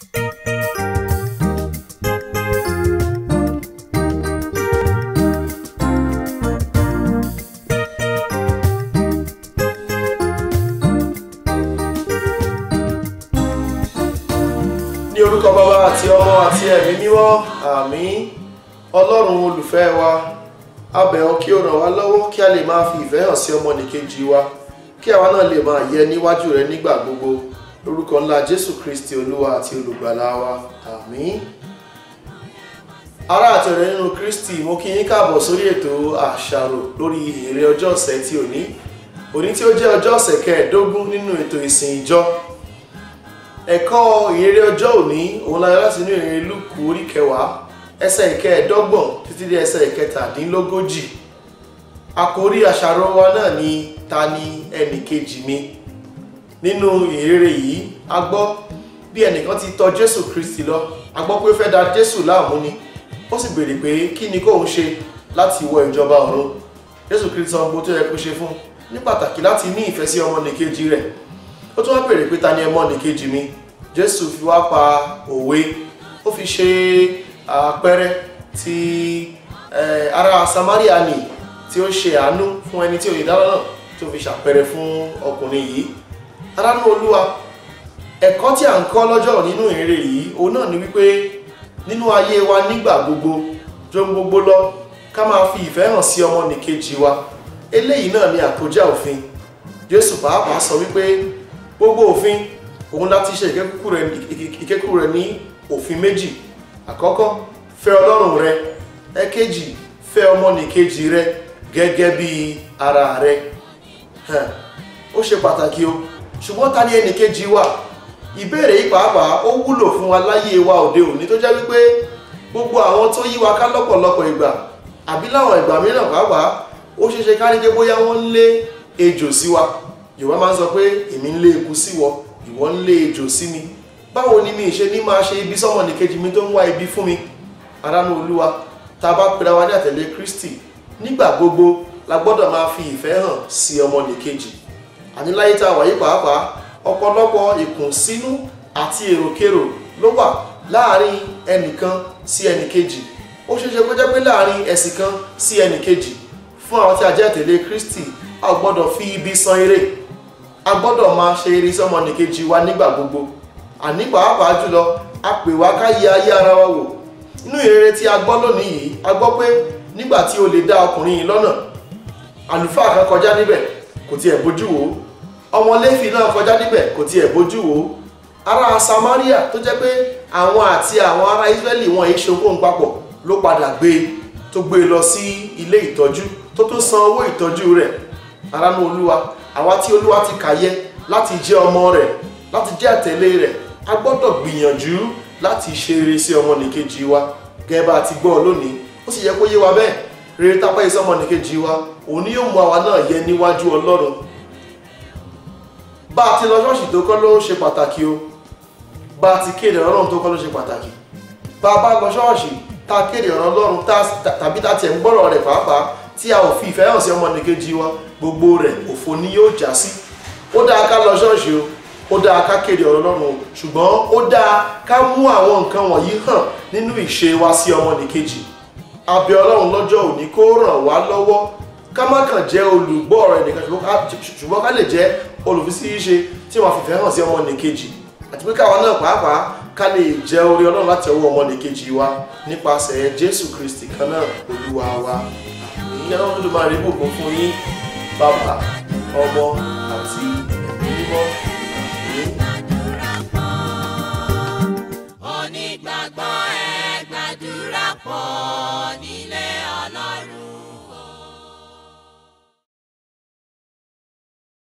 ní orúkọ bàbá àti ọmọ àti ẹ̀mí mímọ́ àmín ọlọ́run olùfẹ́ wa a bẹ̀ ọ́ kí o ràn wá lọ́wọ́ kí a lè máa fi ìfẹ́ hàn sí ọmọnìkejì wa kí àwa náà lè máa yẹ níwájú rẹ nígbà gbogbo lórúkọ ńlá jésù kristi olúwa àti olùgbàlà wa àmín ará àti ọ̀rẹ́ nínú kristi mo kí yín káàbọ̀ sórí ètò àṣàrò lórí èrè ọjọ́ ọ̀sẹ̀ tí òní òní tí ó jẹ́ ọjọ́ ọ̀sẹ̀ kẹẹ̀ẹ́dógún nínú ètò ìsìn ìjọ ẹ̀kọ́ ìrere ọjọ́ òní òun la yọ láti inú ìrere lúkù orí kẹwàá ẹsẹ̀ ìkẹẹ̀ẹ́dọ́gbọ̀n títí dé ẹsẹ̀ ìkẹtàdínlógójì àkórí àṣàrò wa náà ni ta ni ẹnì kejì mi nínú ìrere yìí a gbọ́ bí ẹnìkan ti tọ̀ jésù kristi lọ a gbọ́ pé ó fẹ́ da jésù láàmú ni ó sì béèrè pé kí ni kóun ṣe láti wọ ìjọba ọ̀run jésù kristi sọ gbogbo tó yẹ kó ṣe fún ní pàtàkì láti ní ìfẹ́ sí ọmọnìkejì rẹ̀ ó tún wá béèrè pé ta ni ọmọnìkejì mi jésù fi wá pa òwe ó fi ṣe àpẹẹrẹ ti eh, ará samaria ni tí ó ṣe àánú fún ẹni tí òye dáná náà tí ó fi ṣàpẹẹrẹ fún ọkùnrin yìí aránú olúwa ẹ̀kọ́ tí à ń kọ́ lọ́jọ́ nínú ìrere yìí òun náà ni wípé nínú ayé wa nígbà gbogbo jọ gbogbo lọ ká máa fi ìfẹ́ hàn sí ọmọnìkejì wa eléyìí náà ni àkójá òfin jésù pàápàá sọ wípé gbogbo òfin òun láti ṣe ìkẹ́kù rẹ̀ ní òfin méjì àkọ́kọ́ fẹ́ ọlọ́run rẹ ẹ̀kejì fẹ́ ọmọnìkejì rẹ gẹ́gẹ́ bí ara rẹ Hàn, ó ṣe pàtàkì o ṣùgbọ́n ta ni ẹnìkejì wa ìbéèrè yìí pàápàá ó wúlò fún wa láyé wa òde òní tó jẹ́ wípé gbogbo àwọn tó yí wa ká lọ́pọ̀lọpọ̀ ìgbà àbí láwọn ìgbà mìíràn pàápàá ó ṣeéṣe ká ní pé bóyá wọ́n ń lé ejò sí wa yorùbá máa ń sọ pé èmi ń lé eku sí wọ ìwọ ń lé ejò sí mi báwo ni mi ṣe ní máa ṣe ibi sọmọnìkejì mi tó ń wá ibi fún mi aránú olúwa tá a bá pera wa ní àtẹ̀lé kristi nígbà gbogbo la gbọ́dọ̀ máa fi ìfẹ́ hàn sí ọmọnìkejì àní láyé tá a wà yí pàápàá ọ̀pọ̀lọpọ̀ ìkùnsínú àti èròkérò ló wà láàrin ẹnìkan sí ẹnìkejì ó ṣeéṣe kó jẹ́ pé láàrin ẹ̀sìn kan sí ẹnìkejì fún àwọn tí a jẹ́ àtẹ̀lé kristi a ò gbọ́dọ̀ fi ibi san eré a gbọ́dọ̀ máa ṣe eré sọmọnìkejì wa nígbà gbogbo àní pàápàá jùlọ a pè wá ká yẹ ayé ara wa wò nínú ìrere tí a gbọ́ lónìí yìí a gbọ́ pé nígbà tí o lè dá ọkùnrin yìí lọ́nà àlùfáà kan kọjá níbẹ̀ kò tiẹ̀ bójú wò ó ọmọ léfì náà kọjá níbẹ̀ kò tiẹ̀ bójú wò ó ará samaria tó jẹ́ pé àwọn àti àwọn ará israẹli wọn yìí ṣe okòó papọ̀ ló padà gbé e tó gbé e lọ sí ilé ìtọ́jú tó tún san owó ìtọ́jú rẹ̀ aránú olúwa àwa tí olúwa ti kàyẹ láti jẹ́ ọmọ rẹ̀ láti jẹ́ àtẹ̀lé rẹ̀ a gbọ́dọ̀ gbìyànjú láti ṣe eré sí ọmọnìkejì wa gẹ́gẹ́ bá a ti gbọ́ lónìí ó sì yẹ kó yé wa bẹ́ẹ̀ rere tápá iṣẹ́ ọmọnìkejì wa òun ni yóò mú àwa náà yẹ níwájú ọlọ́run bá a ti lọ ṣọ́ọ̀ṣì tó kọ́ ló ṣe pàtàkì o bá a ti kéde ọlọ́run tó kọ́ ló ṣe pàtàkì bá a bá lọ ṣọ́ọ̀ṣì tá a kéde ọ̀rọ̀ ọlọ́run tàbí tá a tiẹ̀ ń gbọ́rọ̀ rẹ̀ pàápàá tí a ò fi ìfẹ́ hàn sí ọmọnìkejì wa gbogbo rẹ̀ òfo ni yóò já sí ó dáa ká lọ ṣọ́ọ̀ṣì o ó dáa ká kéde ọ̀rọ̀ ọlọ́run o ṣùgbọ́n ó dáa ká mú àwọn nǹkan wọ̀nyí hàn nínú ìṣe wa sí ọmọnìkejì abẹ ọlọ́run lọ́jọ́ òní kó ràn wá lọ́wọ́ ká má kàn jẹ́ olùgbọ́ ọ̀rọ̀ ẹnìkan ṣùgbọ́n ká lè jẹ́ olùfisíṣe tí wọ́n fìfẹ́ hàn sí ọmọnìkejì àti pé káwa náà pàápàá ká lè jẹ́ orí ọlọ́run láti ọwọ́ ọmọnìkejì wa nípasẹ̀ jésù kristi kan náà olúwa wa àmì ọlọ́run ló máa rí bùkún fún yín bàbá ọmọ àti ẹ̀mí mímọ́ àmì. onígbàgbọ́ ẹ gbàdúrà pọ̀ nílé